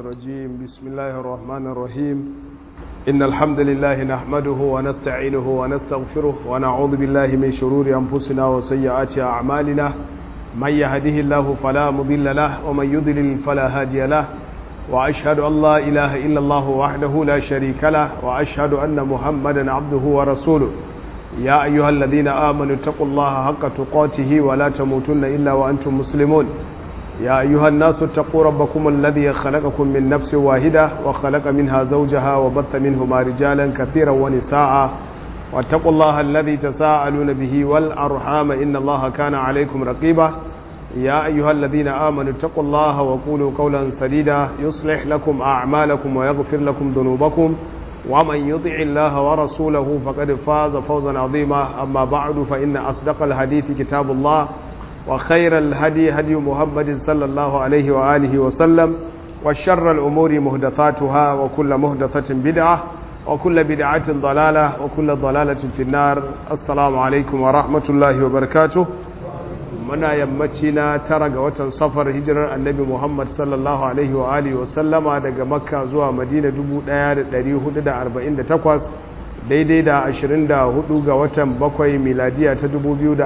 الرجيم بسم الله الرحمن الرحيم إن الحمد لله نحمده ونستعينه ونستغفره ونعوذ بالله من شرور أنفسنا وسيئات أعمالنا من يهده الله فلا مضل له ومن يضلل فلا هادي له وأشهد أن لا إله إلا الله وحده لا شريك له وأشهد أن محمدا عبده ورسوله يا أيها الذين آمنوا اتقوا الله حق تقاته ولا تموتن إلا وأنتم مسلمون يا أيها الناس اتقوا ربكم الذي خلقكم من نفس واحدة وخلق منها زوجها وبث منهما رجالا كثيرا ونساء واتقوا الله الذي تساءلون به والأرحام إن الله كان عليكم رقيبا يا أيها الذين آمنوا اتقوا الله وقولوا قولا سديدا يصلح لكم أعمالكم ويغفر لكم ذنوبكم ومن يطع الله ورسوله فقد فاز فوزا عظيما أما بعد فإن أصدق الحديث كتاب الله وخير الهدي هدي محمد صلى الله عليه وآله وسلم وشر الأمور مهدثاتها وكل مهدثة بدعة وكل بدعة ضلالة وكل ضلالة في النار السلام عليكم ورحمة الله وبركاته muna yammaci na tara ga watan safar hijirar annabi muhammad sallallahu alaihi wa alihi wasallama daga makka zuwa madina 1448 daidai da 24 ga watan bakwai miladiya ta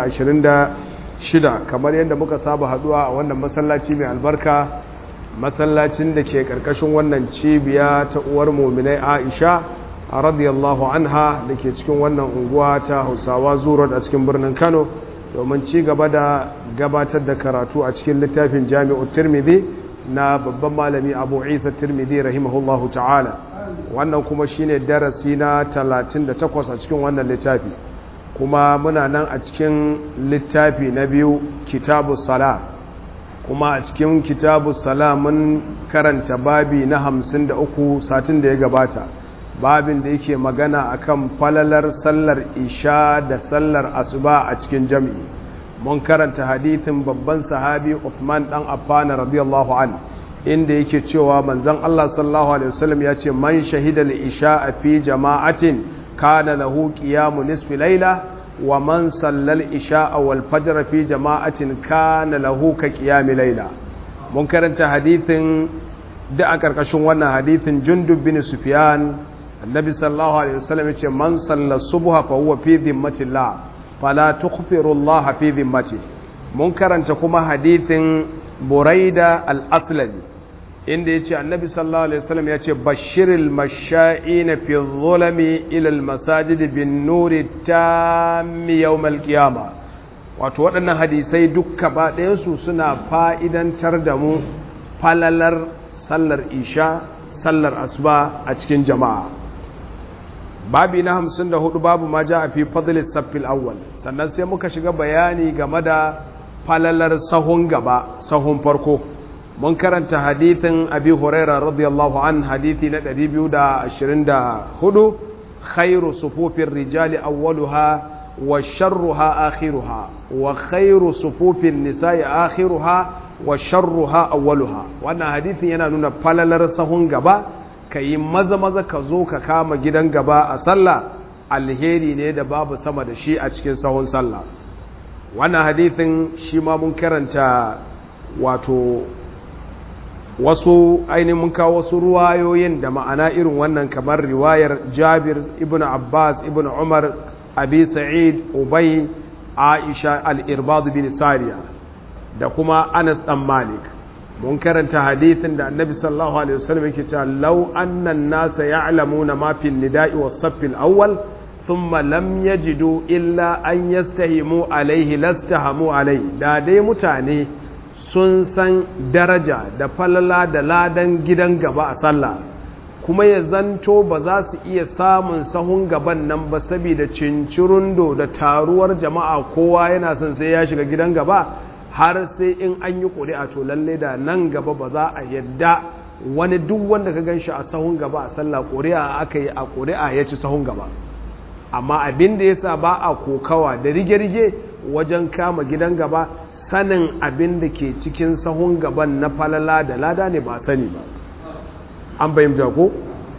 2026 kamar yadda muka saba haduwa a wannan masallaci mai albarka masallacin da ke karkashin wannan cibiya ta uwar muminai aisha a radiyallahu anha da ke cikin wannan unguwa ta hausawa zuwa a cikin birnin kano domin ci gaba da gabatar da karatu a cikin littafin jami'u tirmidhi na babban malami abu isa tirmidhi rahimahullahu ta'ala wannan kuma shine darasi na 38 a cikin wannan littafi kuma muna nan a cikin littafi na biyu kitabu sala kuma a cikin kitabu sala mun karanta babi na 53 satin da ya gabata babin da yake magana akan falalar sallar isha da sallar asuba a cikin jami'i mun karanta hadithin babban sahabi Uthman dan Affan radiyallahu an inda yake cewa manzon Allah sallallahu alaihi wasallam ya ce man shahida al-isha fi jama'atin kana lahu qiyamu nisfi layla wa man sallal isha wal fajr fi jama'atin kana lahu ka qiyami layla mun karanta hadithin da a karkashin wannan hadithin Jundub bin Sufyan annabi sallallahu alaihi wasallam yace man salla subha fa huwa fi dhimmatillah fala tukhfiru Allah fi dhimmati mun karanta kuma hadithin Buraida al-Aslami inda yace annabi sallallahu alaihi wasallam yace bashiril masha'ina fi dhulami ila al-masajid bin nuri tammi yawm al-qiyamah wato waɗannan hadisai dukka ba su suna fa'idantar da mu falalar sallar isha sallar asuba a cikin jama'a babi na hamsin da hudu babu ma ja a fi fadlis saffil awwal sannan sai muka shiga bayani game da falalar sahun gaba sahun farko mun karanta hadithin abi huraira radiyallahu an hadithi na 224 khairu sufufin rijali awwaluha wa sharruha akhiruha wa khairu sufufin nisa'i akhiruha wa sharruha awwaluha wannan hadithin yana nuna falalar sahun gaba ka yi maza maza ka zo ka kama gidan gaba a sallah alheri ne da babu sama da shi a cikin sahun sallah wannan hadithin shi ma mun karanta wato wasu ainihin mun kawo wasu ruwayoyin da ma'ana irin wannan kamar riwayar jabir ibn abbas ibn umar abi sa'id ubay aisha al-irbad bin sariya da kuma anas dan malik mun karanta hadithin da annabi sallallahu alaihi wasallam yake cewa law anna an-nasa ya'lamuna ma fi an-nida'i was-saff al-awwal thumma lam yajidu illa an yastahimu alaihi lastahamu alaihi da dai mutane sun san daraja da falala da ladan gidan gaba a sallah kuma ya zanto ba za su iya samun sahun gaban nan ba saboda cincirundo da taruwar jama'a kowa yana son sai ya shiga gidan gaba har sai in an yi ƙuri'a to lalle da nan gaba ba za a yadda wani duk wanda ka ganshi a sahun gaba a sallah ƙuri'a aka yi a ƙuri'a ya ci sahun gaba amma abin da yasa ba a kokawa da rige-rige wajen kama gidan gaba sanin abin da ke cikin sahun gaban na falala da lada ne ba sani ba an bayyanta ko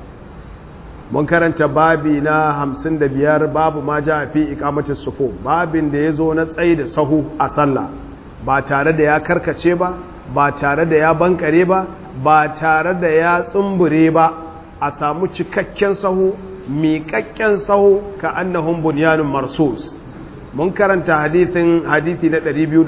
mun karanta babi na hamsin da biyar babu ma ja fi ikamatin sufo babin da ya zo na tsaye da sahu a sallah ba tare da ya karkace ba ba tare da ya bankare ba ba tare da ya tsumbure ba a samu cikakken sahu miƙaƙƙen sahu ka annahum bunyanun marsus mun karanta hadithin hadithi na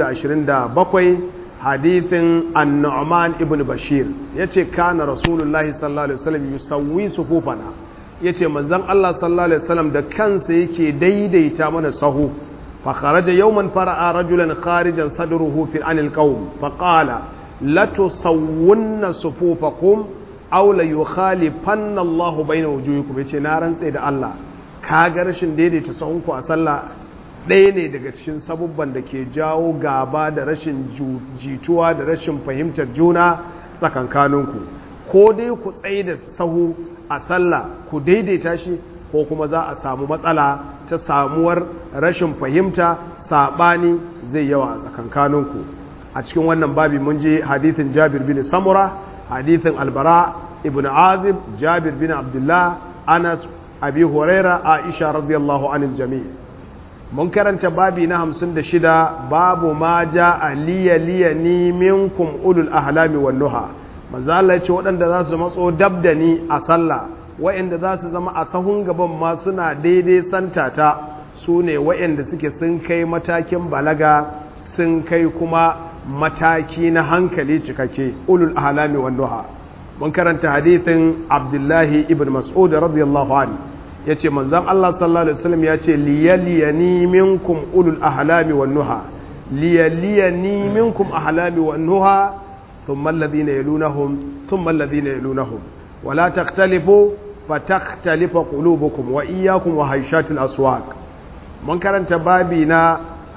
227 hadithin an-nu'man ibn bashir yace kana rasulullahi sallallahu alaihi wasallam yusawwi sufufana yace manzon Allah sallallahu alaihi wasallam da kansa yake daidaita mana sahu fa kharaja yawman fara'a rajulan kharijan sadruhu fi anil qawm fa qala la tusawwunna sufufakum aw la yukhalifanna Allah bayna wujuhikum yace na rantsa da Allah ka ga rashin daidaita sahunku a sallah ɗaya ne daga cikin sabubban da ke jawo gaba da rashin jituwa da rashin fahimtar juna tsakankaninku ko dai ku tsaye da sahu a sallah ku daidaita shi ko kuma za a samu matsala ta samuwar rashin fahimta saɓani zai yawa a tsakankaninku a cikin wannan babi mun je hadithin jabir bin samura hadithin albara ibn azib jabir bin abdullah anas abi huraira aisha radiyallahu anil jami' mun karanta babi na hamsin da shida babu ma ja a liya liya ni minkum ulul ahlami wan nuha manzo Allah ce waɗanda za su matso dab da ni a sallah waɗanda za su zama a sahun gaban ma suna daidai santata su ne waɗanda suke sun kai matakin balaga sun kai kuma mataki na hankali cikakke ulul ahlami wan nuha mun karanta hadithin Abdullahi ibn Mas'ud radiyallahu anhu ya ce manzan Allah sallallahu Alaihi wasallam ya ce liyaliyani minkum ulul ahlami wan nuha liyaliyani minkum ahlami wan nuha thumma alladhina yalunahum thumma alladhina yalunahum wala takhtalifu fatakhtalifa qulubukum wa iyyakum wa hayshatil aswaq mun karanta babi na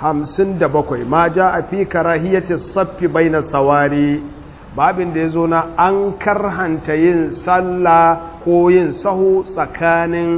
57 ma jaa fi karahiyati saffi baina sawari babin da yazo na an karhanta yin sallah ko yin sahu tsakanin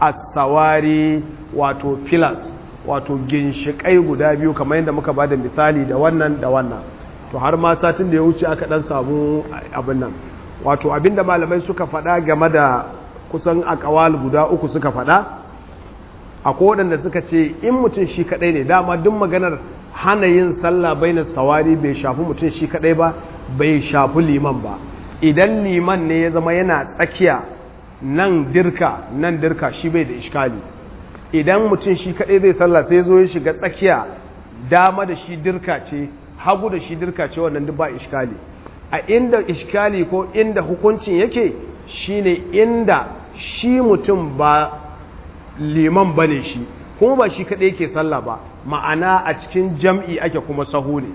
asawari wato filas wato ginshikai guda biyu kamar yadda muka bada misali da wannan da wannan to har ma satin da ya wuce aka dan samu abin nan wato abinda malamai suka faɗa game da kusan akawal guda uku suka faɗa akwai waɗanda suka ce in mutum shi kaɗai ne dama duk maganar hana yin sallah bainar sawari bai shafi mutum shi kaɗai ba bai shafi liman ba idan liman ne ya zama yana tsakiya nan dirka nan dirka shi bai da iskali idan mutum shi kaɗai zai sallah sai zo ya shiga tsakiya dama da shi dirka ce hagu da shi dirka ce wannan duk ba iskali a inda iskali ko inda hukuncin yake shine inda shi mutum ba liman bane shi kuma ba shi kaɗai yake sallah ba ma'ana a cikin jam'i ake kuma sahu ne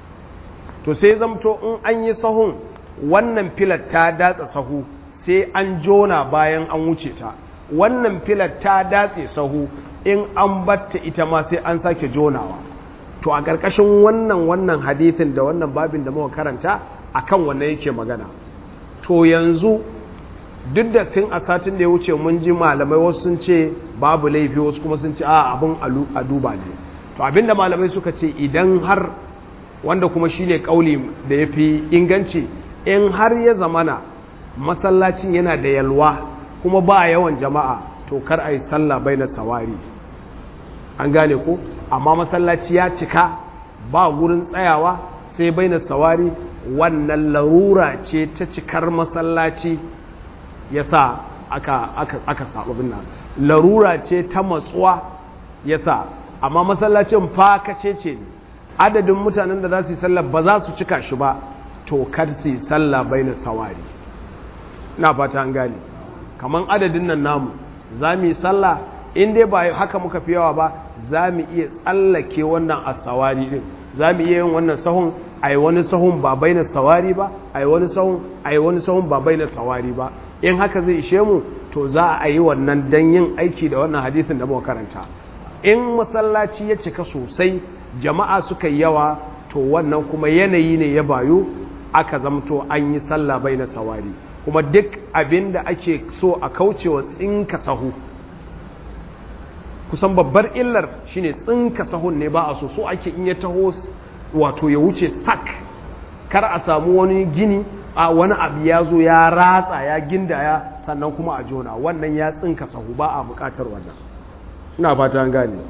to sai zamto in an yi sahun wannan filar ta datsa sahu sai an jona bayan an wuce ta wannan filar ta datse sahu in an batta ita ma sai an sake jonawa to a ƙarƙashin wannan wannan hadithin da wannan babin da muka karanta akan wannan yake magana to yanzu duk da tun a satin da ya wuce mun ji malamai wasu sun ce babu laifi wasu kuma sun ce a abin a duba ne to abinda malamai suka ce idan har wanda kuma shine kauli da ya fi inganci in har ya zamana masallacin yana da yalwa kuma ba yawan jama'a to kar a yi sallah bai na sawari an gane ko amma masallaci ya cika ba wurin tsayawa sai bai na sawari wannan larura ce ta cikar masallaci ya sa aka, aka, aka saɓa nan larura ce ta matsuwa ya sa amma masallacin fakace ce ne adadin mutanen da za su yi sallah ba za su cika shi ba to kar su yi sallah bai na sawari na fata an gane kamar adadin nan namu za mu yi sallah in dai ba haka muka fi yawa ba za mu iya tsallake wannan asawari din za mu iya yin wannan sahun a yi wani sahun ba bai na sawari ba a yi wani sahun a yi wani sahun ba bai na sawari ba in haka zai ishe mu to za a yi wannan dan yin aiki da wannan hadisin da muka karanta in masallaci ya cika sosai jama'a suka yi yawa to wannan kuma yanayi ne ya bayu aka zamto an yi sallah bai na sawari kuma duk abin da ake so a kaucewa tsinka sahu kusan babbar illar shine tsinka sahun ne ba a so so ake in ya taho wato ya wuce tak kar a samu wani gini a wani abu ya zo ya ratsa ya gindaya sannan kuma a jona wannan ya tsinka sahu ba a bukatar wannan ina fata an gane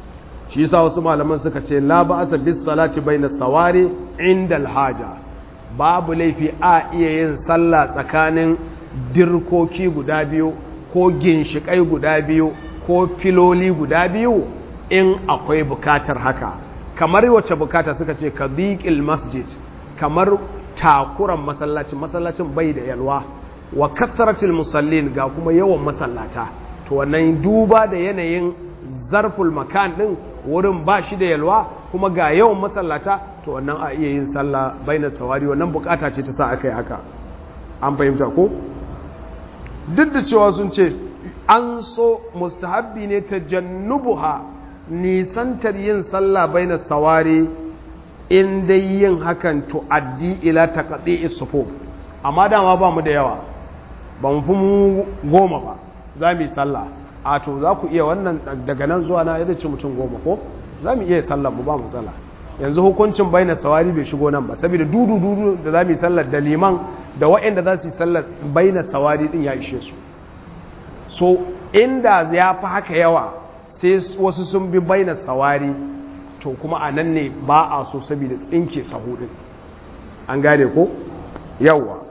shi yasa wasu malaman suka ce la ba'asa bis salati baina sawari inda alhaja babu laifi a iya yin sallah tsakanin dirkoki guda biyu ko ginshikai guda biyu ko filoli guda biyu in akwai bukatar haka kamar wacce bukata suka ce ka masjid kamar takuran masallacin masallacin bai da yalwa wa kathratil musallin ga kuma yawan masallata to wannan duba da yanayin zarful makan din wurin ba shi da yalwa kuma ga yawan masallata to wannan a iya yin sallah bainar sawari wannan bukata ce ta sa aka yi haka an fahimta ko duk da cewa sun ce an so mustahabbi ne ta jannubuha nisantar yin sallah bainar sawari in dai yin hakan to addi ila taqdi'i sufuf amma dama ba mu da yawa ba mu fi mu goma ba za mu yi sallah a to za ku iya wannan daga nan zuwa na yadda ce mutum goma ko za mu iya sallah mu ba mu sallah yanzu hukuncin bainar sawari bai shigo nan ba saboda dudu dudu da za mu yi sallar da liman da waɗanda za su yi sallar bainar sawari din ya ishe su so inda ya fi haka yawa sai wasu sun bi bainar sawari to kuma a nan ne ba a so saboda tsinke sahu din an gane ko yawa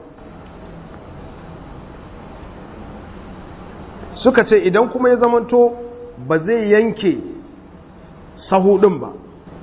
suka ce idan kuma ya zamanto ba zai yanke sahu din ba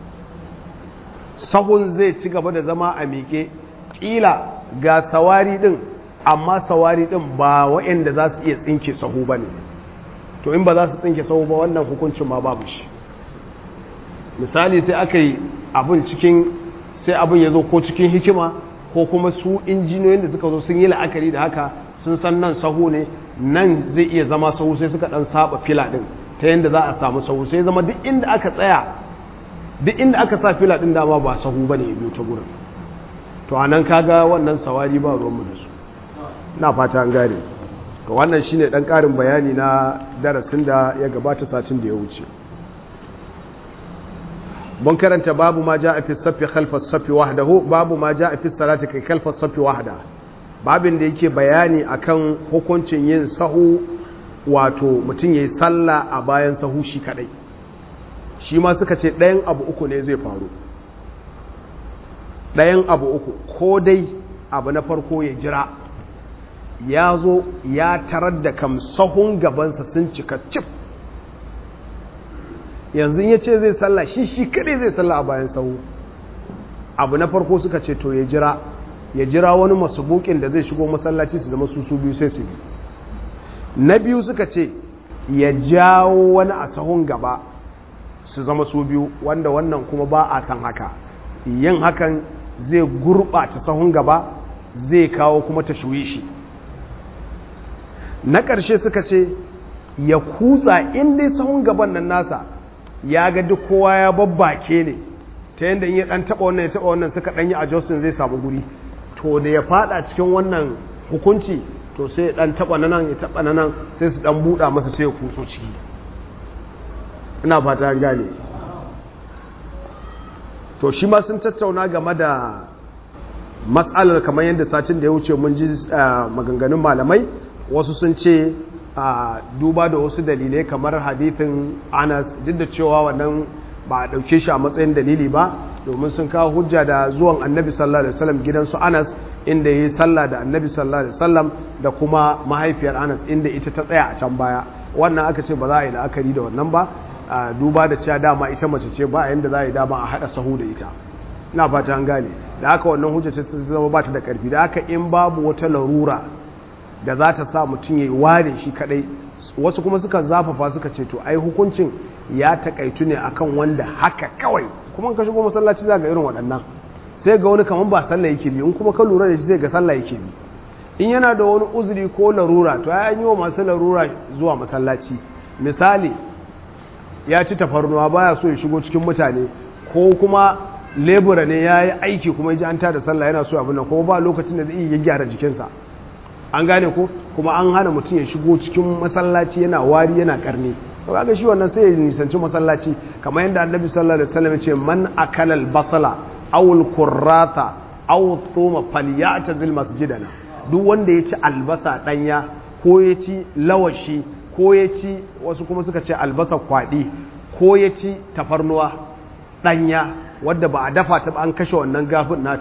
sahun zai ci gaba da zama a miƙe ƙila ga sawari din amma sawari din ba waɗanda za su iya tsinke sahu ba ne to in ba za su tsinke sahu ba wannan hukuncin ma babu shi misali sai aka yi abin cikin sai abin ya zo ko cikin hikima ko kuma su injiniyoyin da suka zo sun yi la'akari da haka sun san nan sahu ne nan zai iya zama sahu sai suka dan saba fila din ta yadda za a samu sahu sai zama duk inda aka tsaya duk inda aka sa fila din dama ba sahu bane ya biyo ta gurin to anan kaga wannan sawari ba ruwanmu da su na fata an gane ga wannan shine dan karin bayani na darasin da ya gabata satin da ya wuce mun karanta babu ma ja'a fi saffi khalfa saffi wahdahu babu ma ja'a fi salati kai khalfa saffi wahda babin da yake bayani akan hukuncin yin sahu wato mutum yayi sallah a bayan sahu shi kadai shi ma suka ce ɗayan abu uku ne zai faru ɗayan abu uku ko dai abu na farko ya jira ya zo ya tarar da kam sahun gabansa sun cika cif yanzu ya ce zai sallah shi shi kadai zai sallah a bayan sahu abu na farko suka ce to ya jira ya jira wani masubukin da zai shigo masallaci su zama su su biyu sai su na biyu suka ce ya jawo wani a sahun gaba su zama su biyu wanda wannan kuma ba a kan haka yin hakan zai gurɓata sahun gaba zai kawo kuma ta shi na ƙarshe suka ce ya kutsa inda sahun gaban nan nasa ya ga duk kowa ya babbake ne ta yadda in ya ɗan taɓa wannan ya taɓa wannan suka ɗanyi a josin zai samu guri to da ya fada cikin wannan hukunci to sai ya ɗan taɓa na nan ya taɓa na nan sai su ɗan buɗa masa sai ya kutso ciki ina fata gane to shi ma sun tattauna game da matsalar kamar yadda satin da ya wuce mun ji maganganun malamai wasu sun ce a duba da wasu dalilai kamar hadithin anas duk da cewa wannan ba a ɗauke shi a matsayin dalili ba domin sun kawo hujja da zuwan annabi sallallahu alaihi wasallam gidansu anas inda ya yi sallah da annabi sallallahu alaihi wasallam da kuma mahaifiyar anas inda ita ta tsaya a can baya wannan aka ce ba za a yi la'akari da wannan ba duba da cewa dama ita mace ce ba yanda za a yi dama a haɗa sahu da ita ina fata an gane da haka wannan hujja ce zama ba ta da ƙarfi da haka in babu wata larura da za ta sa mutum ya yi ware shi kadai wasu kuma suka zafafa suka ce to ai hukuncin ya takaitu ne akan wanda haka kawai kuma ka shigo masallaci za ga irin waɗannan sai ga wani kamar ba sallah yake bi in kuma ka lura da shi sai ga sallah yake bi in yana da wani uzuri ko larura to ai an yi wa masu larura zuwa masallaci misali ya ci tafarnuwa baya so ya shigo cikin mutane ko kuma lebura ne ya yi aiki kuma ya ji an tada sallah yana so abin nan kuma ba lokacin da zai iya gyara jikinsa an gane ko kuma an hana mutum ya shigo cikin masallaci yana wari yana karni to kaga shi wannan sai ya nisanci masallaci kamar yadda annabi sallallahu alaihi wasallam ya ce man akala al-basala aw al-qurrata aw thuma falyatazil masjidana duk wanda ya ci albasa danya ko ya ci lawashi ko ya ci wasu kuma suka ce albasa kwadi ko ya ci tafarnuwa danya wadda ba a dafa ta ba an kashe wannan gafin nata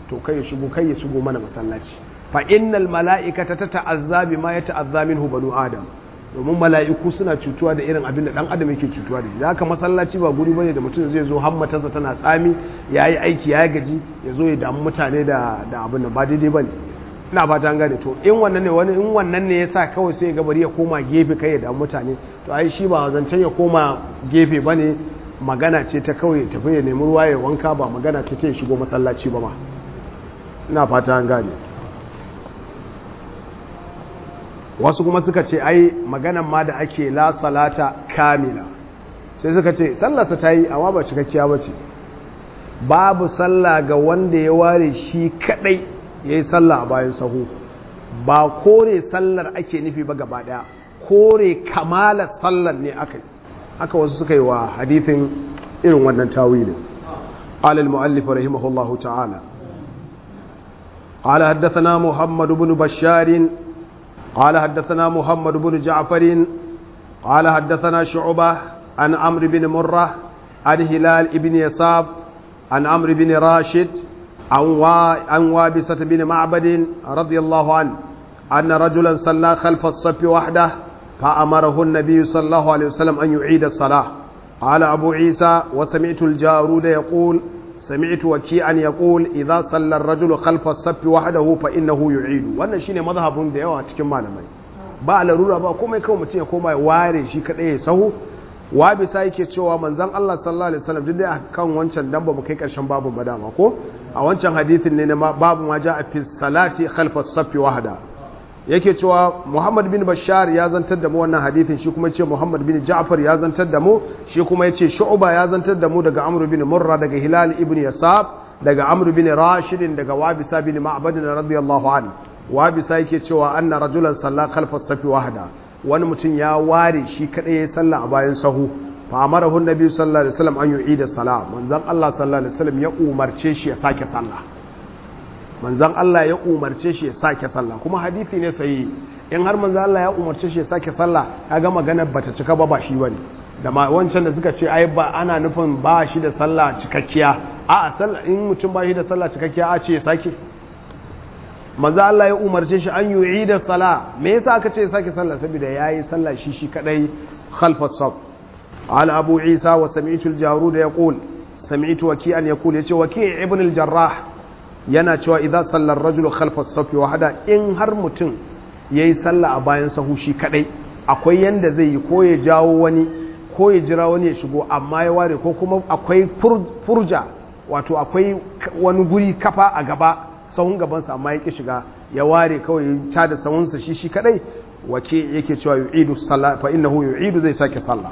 to kai ya shigo kai ya shigo mana masallaci fa innal mala'ikata tata'azza bima yata'azza minhu banu adam domin mala'iku suna cutuwa da irin abin da dan adam yake cutuwa da shi da haka masallaci ba guri bane da mutum zai zo hammatarsa tana tsami yayi aiki ya gaji ya zo ya damu mutane da da abin da ba daidai bane ina fata an gane to in wannan ne wani in wannan ne yasa kawai sai ga bari ya koma gefe kai ya damu mutane to ai shi ba zancen ya koma gefe bane magana ce ta kawai tafi ya nemi ruwa ya wanka ba magana ce ta ya shigo masallaci ba ma ina fata an gane wasu kuma suka ce ai maganan ma da ake la salata kamila sai suka ce sallarsa ta yi amma ba cikakkiya ba ce babu sallah ga wanda ya ware shi kadai ya yi sallah a bayan sahu ba kore sallar ake nufi ba gaba daya kore kamalar sallar ne aka haka wasu suka yi wa hadithin irin wannan tawilin alal mu'allif rahimahullahu ta'ala قال حدثنا محمد بن بشار قال حدثنا محمد بن جعفر قال حدثنا شعبة عن عمرو بن مرة عن هلال بن يساب عن عمرو بن راشد عن وابسة بن معبد رضي الله عنه أن رجلا صلى خلف الصف وحده فأمره النبي صلى الله عليه وسلم أن يعيد الصلاة قال أبو عيسى وسمعت الجارود يقول سمعت وكيعا يقول إذا صلى الرجل خلف الصف وحده فإنه يعيد وأنا شيني مذهب da yawa cikin malamai ba larura ba komai kawai mutum ya koma ya ware shi kadai ya sahu wa bisa yake cewa manzon Allah sallallahu alaihi wasallam duk da kan wancan dan ba mu kai karshen babu madama ko a wancan hadithin ne na babu ma ja fi salati khalfa as-saff wahda yake cewa Muhammad bin Bashar ya zantar da mu wannan hadithin shi kuma ce Muhammad bin Ja'far ya zantar da mu shi kuma yace Shu'ba ya zantar da mu daga Amr bin Murra daga Hilal ibn Yasab daga Amr bin Rashid daga Wabisa bin Ma'bad radiyallahu anhu Wabisa yake cewa anna rajulan salla khalfa as-safi wahda wani mutum ya ware shi kadai ya salla a bayan sahu fa amarahu an-nabi sallallahu alaihi wasallam an yu'ida salat manzon Allah sallallahu alaihi wasallam ya umarce shi ya sake sallah manzan Allah ya umarce shi ya sake sallah kuma hadithi ne sai in har manzan Allah ya umarce shi ya sake sallah kaga maganar bata cika ba ba shi bane da ma wancan da suka ce ai ba ana nufin ba shi da sallah cikakkiya a sallah in mutum ba shi da sallah cikakkiya a ce ya sake manzan Allah ya umarce shi an yu'i da sallah me yasa aka ce ya sake sallah saboda yayi sallah shi shi kadai khalfas saf قال أبو عيسى وسمعت الجارود يقول سمعت وكيئا يقول يقول وكيع ابن الجراح yana cewa idan sallar rajulu khalfas safi wahada in har mutum yayi sallah a bayan sahu shi kadai akwai yanda zai yi ko ya jawo wani ko ya jira wani ya shigo amma ya ware ko kuma akwai furja wato akwai wani guri kafa a gaba sahun gabansa amma ya ki shiga ya ware kawai ya ta da sahunsa shi shi kadai wace yake cewa yu'idu sallah fa innahu yu'idu zai sake sallah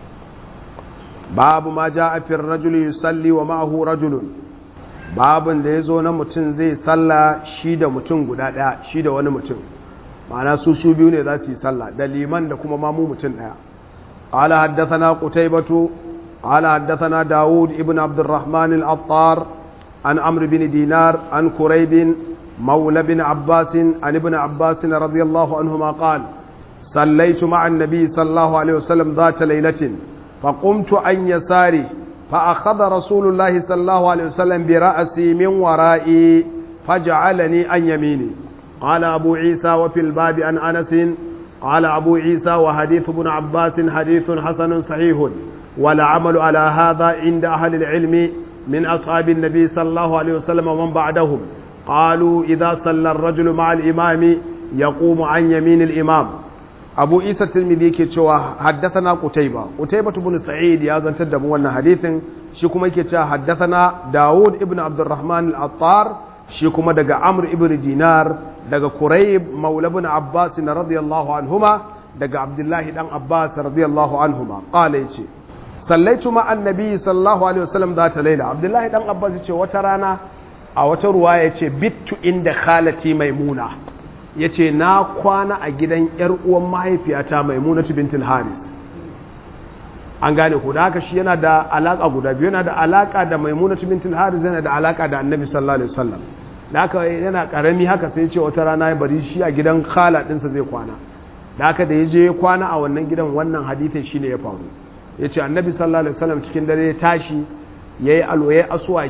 babu ma ja'a fi rajuli yusalli wa ma'ahu rajulun babin da ya zo na mutum zai salla shi da mutum guda ɗaya shi da wani mutum ma'ana su su biyu ne za su yi salla da liman da kuma mamu mutum ɗaya قال حدثنا قتيبة قال حدثنا داود ابن عبد الرحمن الأطار عن عمرو بن دينار عن كريب مولى بن عباس عن ابن عباس رضي الله عنهما قال صليت مع النبي صلى الله عليه وسلم ذات ليلة فقمت عن يساري فأخذ رسول الله صلى الله عليه وسلم برأسي من ورائي فجعلني عن يميني قال أبو عيسى وفي الباب عن أنس قال أبو عيسى وحديث ابن عباس حديث حسن صحيح والعمل على هذا عند أهل العلم من أصحاب النبي صلى الله عليه وسلم ومن بعدهم قالوا إذا صلى الرجل مع الإمام يقوم عن يمين الإمام abu isa tirmidhi yake cewa haddathana qutayba qutayba ibn sa'id ya zantar da mu wannan hadithin shi kuma yake cewa haddathana daud ibn abdurrahman al-attar shi kuma daga amr ibn dinar daga qurayb maula ibn abbas radiyallahu anhuma daga abdullahi dan abbas radiyallahu anhuma qala yace sallaitu ma annabi sallallahu alaihi wasallam zata laila abdullahi dan abbas yace wata rana a wata ruwaya yace bittu inda khalati maimuna ya ce na kwana a gidan ‘yar uwan mahaifiyata maimunatu bintul haris an gane ku da haka shi yana da alaƙa guda biyu yana da alaƙa da maimunatu bintul haris yana da alaƙa da annabi sallallahu alaihi wasallam da haka yana ƙarami haka sai ce wata rana ya bari shi a gidan khala ɗinsa zai kwana da haka da ya je kwana a wannan gidan wannan hadithin shi ne ya faru ya ce annabi sallallahu alaihi wasallam cikin dare ya tashi ya yi alwaye asuwaki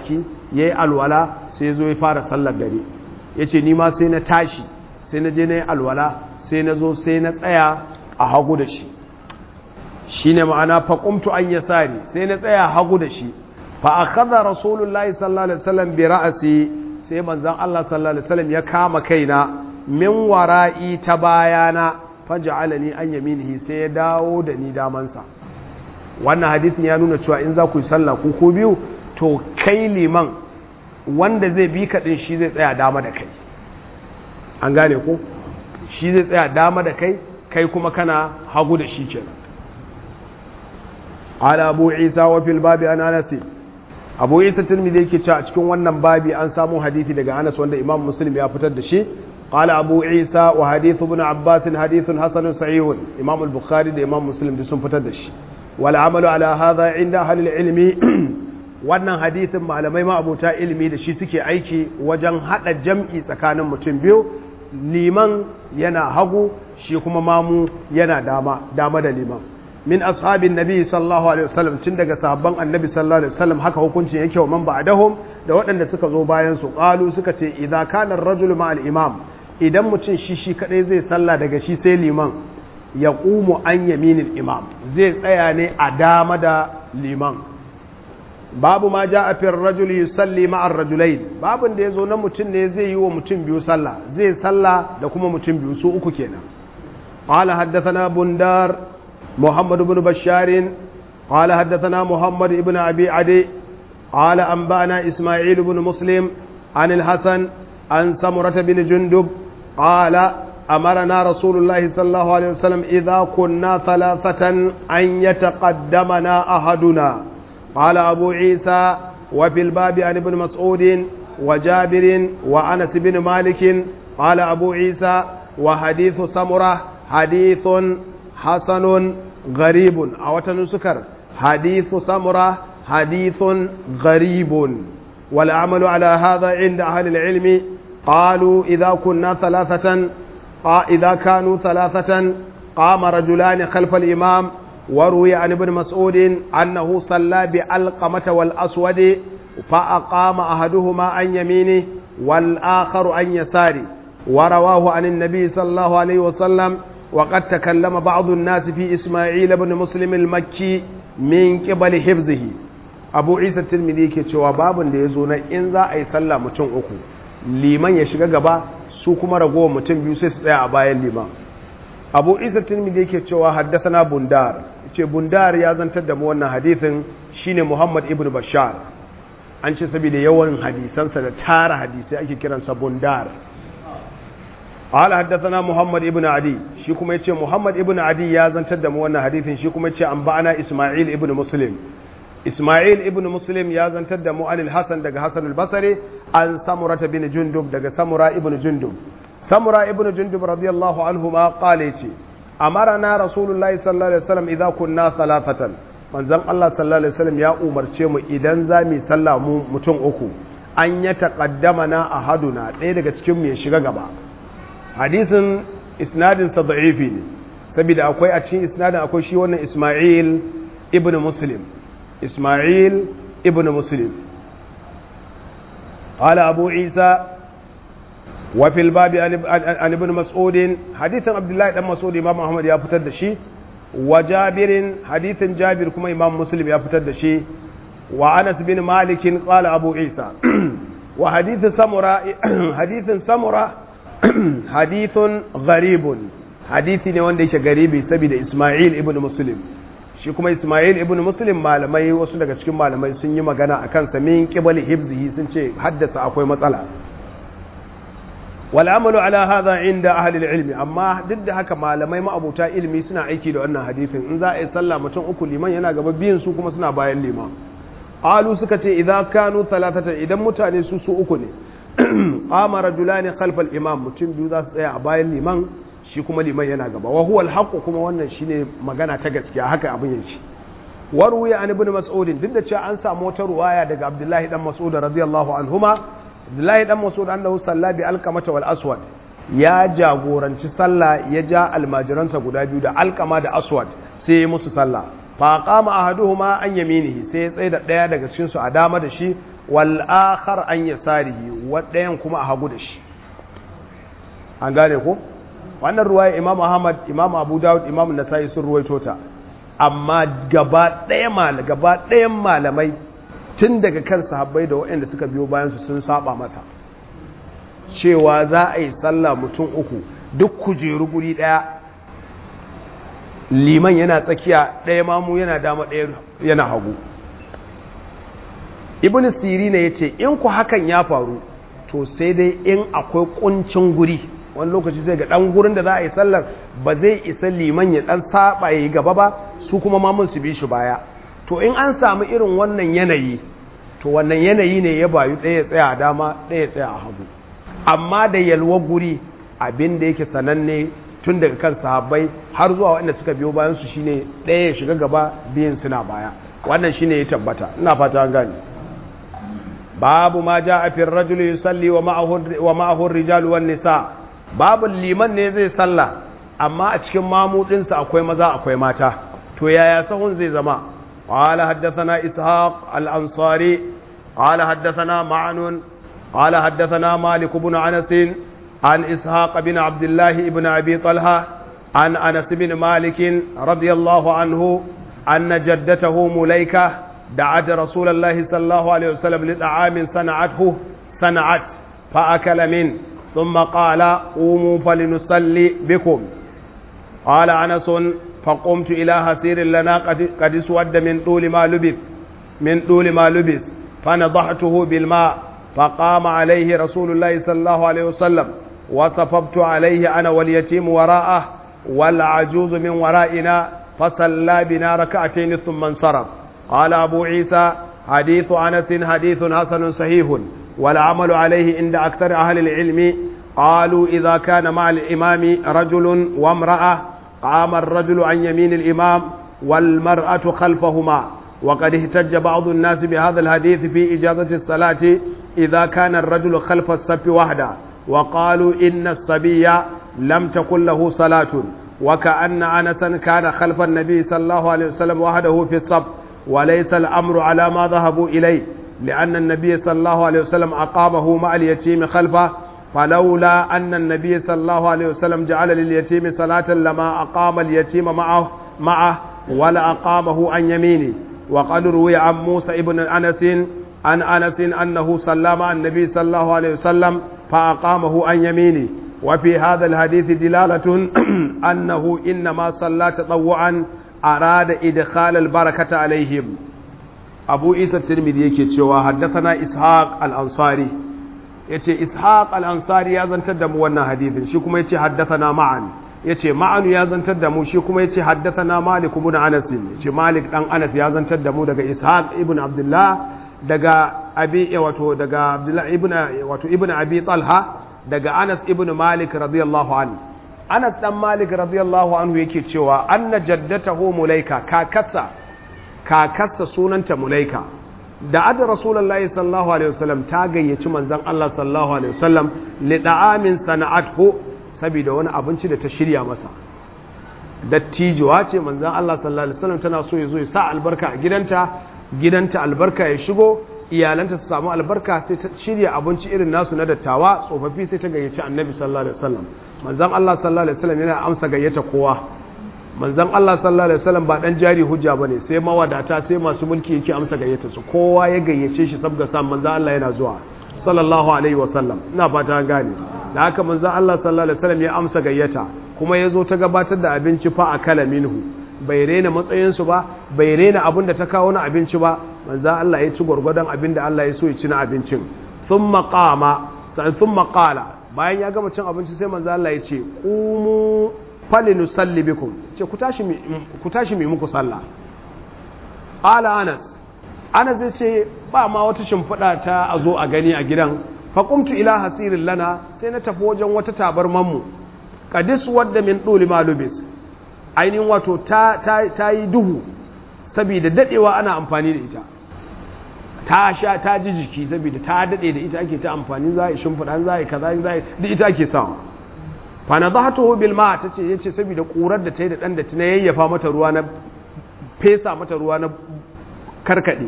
yayi alwala sai ya zo ya fara sallar dare yace ni ma sai na tashi sai na je na yi alwala sai na zo sai na tsaya a hagu da shi shine ma'ana faqumtu an yasari sai na tsaya hagu da shi fa akhadha rasulullahi sallallahu alaihi wasallam bi ra'si sai manzon Allah sallallahu alaihi wasallam ya kama kaina min wara'i ta bayana faj'alani an yaminihi sai ya dawo da ni damansa wannan hadisin ya nuna cewa in za ku yi sallah ku ko biyu to kai liman wanda zai bi ka din shi zai tsaya dama da kai an gane ko shi zai tsaya dama da kai kai kuma kana hagu da shi kenan ala abu isa wa fil babi an anasi abu isa tirmidhi yake cewa a cikin wannan babi an samu hadisi daga anas wanda imam muslim ya fitar da shi قال أبو عيسى وحديث ابن عباس حديث حسن صحيح إمام البخاري ده إمام مسلم دي سن فتدش والعمل على هذا عند أهل العلم wannan hadithin malamai ma abota ilimi da shi suke aiki wajen hada jam'i tsakanin mutum biyu liman yana hagu shi kuma mamu yana dama dama da liman min ashabin nabi sallallahu alaihi wasallam tun daga sahabban annabi sallallahu alaihi wasallam haka hukuncin yake wa man ba'dahum da waɗanda suka zo bayan su qalu suka ce idza kana ar-rajulu ma al-imam idan mutum shi shi kadai zai sallah daga shi sai liman ya ƙumu an yaminin imam zai tsaya ne a dama da liman babu ma ja a fiyar rajuli yusalli ma'ar rajulai babin da ya zo na mutum ne zai yi wa mutum biyu sallah zai sallah da kuma mutum biyu su uku kenan قال حدثنا بندار محمد بن بشار قال حدثنا محمد بن أبي عدي قال أنبأنا إسماعيل بن مسلم عن الحسن عن سمرة بن جندب قال أمرنا رسول الله صلى الله عليه وسلم إذا كنا ثلاثة أن يتقدمنا أحدنا قال أبو عيسى وفي الباب عن ابن مسعود وجابر وأنس بن مالك قال أبو عيسى وحديث سمرة حديث حسن غريب أو تنسكر حديث سمرة حديث غريب والعمل على هذا عند أهل العلم قالوا إذا كنا ثلاثة إذا كانوا ثلاثة قام رجلان خلف الإمام وروي عن ابن مسعود أنه صلى بألقمة والأسود فأقام أحدهما عن يمينه والآخر عن يساره ورواه عن النبي صلى الله عليه وسلم وقد تكلم بعض الناس في إسماعيل بن مسلم المكي من قبل حفظه abu isa tirmidhi ke cewa babin da ya zo na in za a yi sallah mutum uku liman ya shiga gaba su kuma ragowar mutum biyu sai su tsaya a bayan liman abu isa tirmidhi ke cewa haddathana bundar ce bundar ya zantar da mu wannan hadithin shine muhammad ibn bashar an ce saboda yawan hadisansa da tara hadisai ake kiransa bundar قال حدثنا محمد ابن عدي shi kuma yace Muhammad ibn Adi ya zantar da mu wannan hadisin shi kuma yace an ba'ana Isma'il ibn Muslim Ismail ibn Muslim ya zantar da mu'anil Hassan daga Hassan al-Basri an Samurata bin Jundub daga Samura ibn Jundub. Samura ibn Jundub radiyallahu anhu ma qala ce amarana Rasulullahi sallallahu alaihi wasallam idza kunna thalathatan manzon Allah sallallahu alaihi wasallam ya umarce mu idan za mu sallah mu mutum uku an ya taqaddama na ahaduna ɗaya daga cikin mu ya shiga gaba hadisin isnadin sa da'ifi ne saboda akwai a cikin isnadin akwai shi wannan Ismail ibn Muslim إسماعيل ابن مسلم قال أبو عيسى وفي الباب عن ابن مسعود حديث عبد الله بن مسعود إمام أحمد يا فتد شي وجابر حديث جابر كما إمام مسلم يا فتد شي وأنس بن مالك قال أبو عيسى وحديث سمرة حديث سمرة حديث غريب حديث ne wanda yake garibi saboda Ismail ibn Muslim shi kuma Ismail ibn Muslim malamai wasu daga cikin malamai sun yi magana a kansa min qibali hibzihi sun ce haddasa akwai matsala wal amalu ala hadha inda ahli ilmi amma duk da haka malamai ma'abuta ilmi suna aiki da wannan hadisin in za a yi sallah mutum uku liman yana gaba biyan su kuma suna bayan liman alu suka ce idza kanu thalathatan idan mutane su su uku ne qama rajulani khalfa al imam mutum biyu za su tsaya a bayan liman shi kuma liman yana gaba wa huwa al kuma wannan shine magana ta gaskiya haka abin yake warwiya an ibn mas'ud duk da cewa an samu wata ruwaya daga abdullahi dan mas'ud radiyallahu anhuma abdullahi dan mas'ud annahu salla bi alqamata wal aswad ya jagoranci sallah ya ja almajiransa guda biyu da alqama da aswad sai ya musu sallah fa qama ahaduhuma an yaminihi sai ya tsaye da daya daga cikin su a dama da shi wal akhar an yasarihi wadayan kuma a hagu da shi an gane ko wannan ruwaya imam ahmad imam abu dawud imam nasa'i sun ruwaito ta amma gaba ɗaya mal gaba ɗayan malamai tun daga kan sahabbai da waɗanda suka biyo bayan su sun saba masa cewa za a yi sallah mutum uku duk kujeru guri ɗaya liman yana tsakiya ɗaya mamu yana dama ɗaya yana hagu ibn siri ne ya ce in ku hakan ya faru to sai dai in akwai kuncin guri wani lokaci sai ga ɗan gurin da za a yi sallar ba zai isa liman ya ɗan saba ya yi gaba ba su kuma mamun su bi shi baya to in an samu irin wannan yanayi to wannan yanayi ne ya bayu ɗaya tsaya a dama ɗaya tsaya a hagu amma da yalwa guri abin da yake sananne tun daga kan sahabbai har zuwa waɗanda suka biyo bayan su shine ɗaya ya shiga gaba biyan suna baya wannan shine ya tabbata ina fata an gane babu ma ja a fin rajulu yusalli wa ma'ahu rijal wan nisa babu liman ne zai salla amma a cikin mamudinsa akwai maza akwai mata to yaya sahun zai zama qala haddathana ishaq al-ansari qala haddathana ma'nun qala haddathana malik ibn anas an ishaq bin abdullah ibn abi talha an anas bin malik radiyallahu anhu anna jaddatahu mulaika دعت رسول الله صلى الله عليه وسلم لطعام صنعته صنعت فأكل منه ثم قال قوموا فلنصلي بكم قال أنس فقمت إلى هسير لنا قد, قد اسود من طول ما لبث من طول ما لبس فنضحته بالماء فقام عليه رسول الله صلى الله عليه وسلم وصفبت عليه أنا واليتيم وراءه والعجوز من ورائنا فصلى بنا ركعتين ثم انصرف قال أبو عيسى حديث أنس حديث حسن صحيح والعمل عليه عند أكثر أهل العلم قالوا إذا كان مع الإمام رجل وامرأة قام الرجل عن يمين الإمام والمرأة خلفهما وقد احتج بعض الناس بهذا الحديث في إجازة الصلاة إذا كان الرجل خلف الصف وحده وقالوا إن الصبي لم تكن له صلاة وكأن أنسا كان خلف النبي صلى الله عليه وسلم وحده في الصف وليس الأمر على ما ذهبوا إليه لأن النبي صلى الله عليه وسلم أقامه مع اليتيم خلفه فلولا أن النبي صلى الله عليه وسلم جعل لليتيم صلاة لما أقام اليتيم معه معه ولا أقامه عن يمينه وقد روي عن موسى ابن أنس عن أنس أنه صلى مع النبي صلى الله عليه وسلم فأقامه عن يمينه وفي هذا الحديث دلالة أنه إنما صلى تطوعا أراد إدخال البركة عليهم أبو إيسى الترمذي يكي تشوى حدثنا إسحاق الأنصاري يتي إسحاق الأنصاري يازن تدم وانا حديث شكما يتي حدثنا معا يتي معا يازن تدم شكما يتي حدثنا مالك بن أنس يتي مالك أن أنس يازن تدم دقى إسحاق ابن عبد الله دقى أبي واتو دقى عبد الله ابن واتو ابن أبي طلحة دقى أنس ابن مالك رضي الله عنه Anas dan Malik radiyallahu anhu yake cewa anna jaddatahu Mulaika kakassa kakassa sunanta Mulaika da adda Rasulullahi sallallahu alaihi wasallam ta gayyaci manzon Allah sallallahu alaihi wasallam li da'amin sana'athu saboda wani abinci da ta shirya masa dattijuwa ce manzon Allah sallallahu alaihi wasallam tana so ya zo ya sa albarka a gidanta gidanta albarka ya shigo iyalanta su samu albarka sai ta shirya abinci irin nasu na dattawa tsofaffi sai ta gayyaci annabi sallallahu alaihi wasallam manzon Allah sallallahu alaihi wasallam yana amsa gayyata kowa manzon Allah sallallahu alaihi wasallam ba dan jari hujja bane sai mawadata sai masu mulki yake amsa gayyata su kowa ya gayyace shi sabga sa manzon Allah yana zuwa sallallahu alaihi wasallam ina fata an gane da haka manzon Allah sallallahu alaihi wasallam ya amsa gayyata kuma ya zo ta gabatar da abinci fa akala minhu bai rena matsayinsu ba bai rena abin da ta kawo na abinci ba manzan Allah ya ci gwargwadon abin da Allah ya so ya ci na abincin sun maƙama sun maƙala bayan ya gama cin abinci sai manzan Allah ya ce ƙumu falinu salli bikum ce ku tashi mai muku sallah ƙala anas anas zai ce ba ma wata shimfiɗa ta a zo a gani a gidan faƙumtu ila hasirin lana sai na tafi wajen wata tabarmanmu kadis wadda min ɗoli malubis ainihin wato ta yi duhu saboda dadewa ana amfani da ita ta sha ta ji jiki saboda ta dade da ita ake ta amfani za a yi shimfiɗa za a yi kaza za a yi da ita ake sawa fana za ta bil ma ta ce ya ce saboda ƙurar da ta yi da ɗan da ta yayyafa mata ruwa na fesa mata ruwa na karkaɗe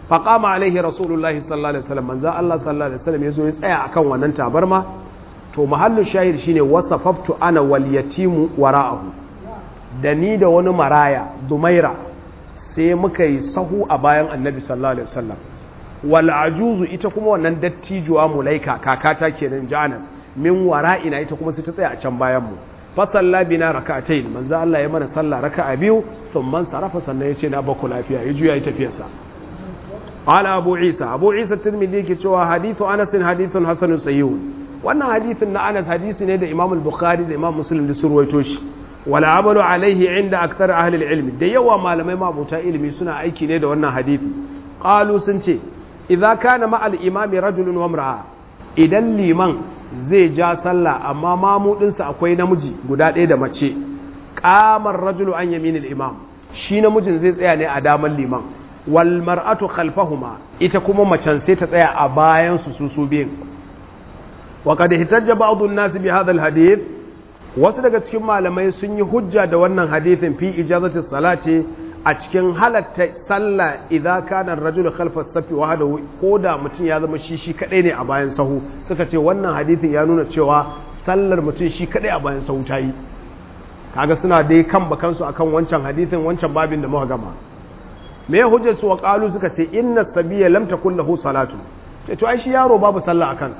faqama alaihi rasulullahi sallallahu alaihi wasallam manzo Allah sallallahu alaihi wasallam yazo ya tsaya akan wannan tabarma to mahallin shahid shine wasafaftu ana wal yatimu wara'ahu da ni da wani maraya dumaira sai muka yi sahu a bayan annabi sallallahu alaihi wasallam wal ajuzu ita kuma wannan dattijuwa mulaika kakata kenan janas min wara'ina ita kuma sai ta tsaya a can bayan mu fa salla bina rak'atayn manzo Allah ya mana sallah raka'a biyu thumma sarafa sannan yace na baku lafiya ya juya ya tafiyarsa qala abu isa abu isa tirmidhi yake cewa hadithu anas hadithun hasanun sahih wannan hadithin na anas hadisi ne da imam al-bukhari da imam muslim da surwaito shi wala amalu alaihi inda aktar ahli ilmi da yawa malamai mabuta ilimi suna aiki ne da wannan hadisi qalu sun ce idza kana ma al-imami rajulun wa imra'a idan liman zai ja sallah amma mamudinsa akwai namiji guda ɗaya da mace qamar rajulu an yaminil imam shi namijin zai tsaya ne a daman liman wal mar'atu khalfahuma ita kuma macen sai ta tsaya a bayan su su su biyun wa qad ihtajja ba'd an-nas bi hadha al-hadith wasu daga cikin malamai sun yi hujja da wannan hadithin fi ijazati salati a cikin halatta sallah idza kana ar-rajulu khalfa as-safi wahdahu ko da mutum ya zama shi shi kadai ne a bayan sahu suka ce wannan hadithin ya nuna cewa sallar mutum shi kadai a bayan sahu tayi kaga suna dai kan bakansu akan wancan hadithin wancan babin da muka gama me hujjar su wa qalu suka ce inna sabiya lam takul lahu salatu ce to ai shi yaro babu sallah a kansa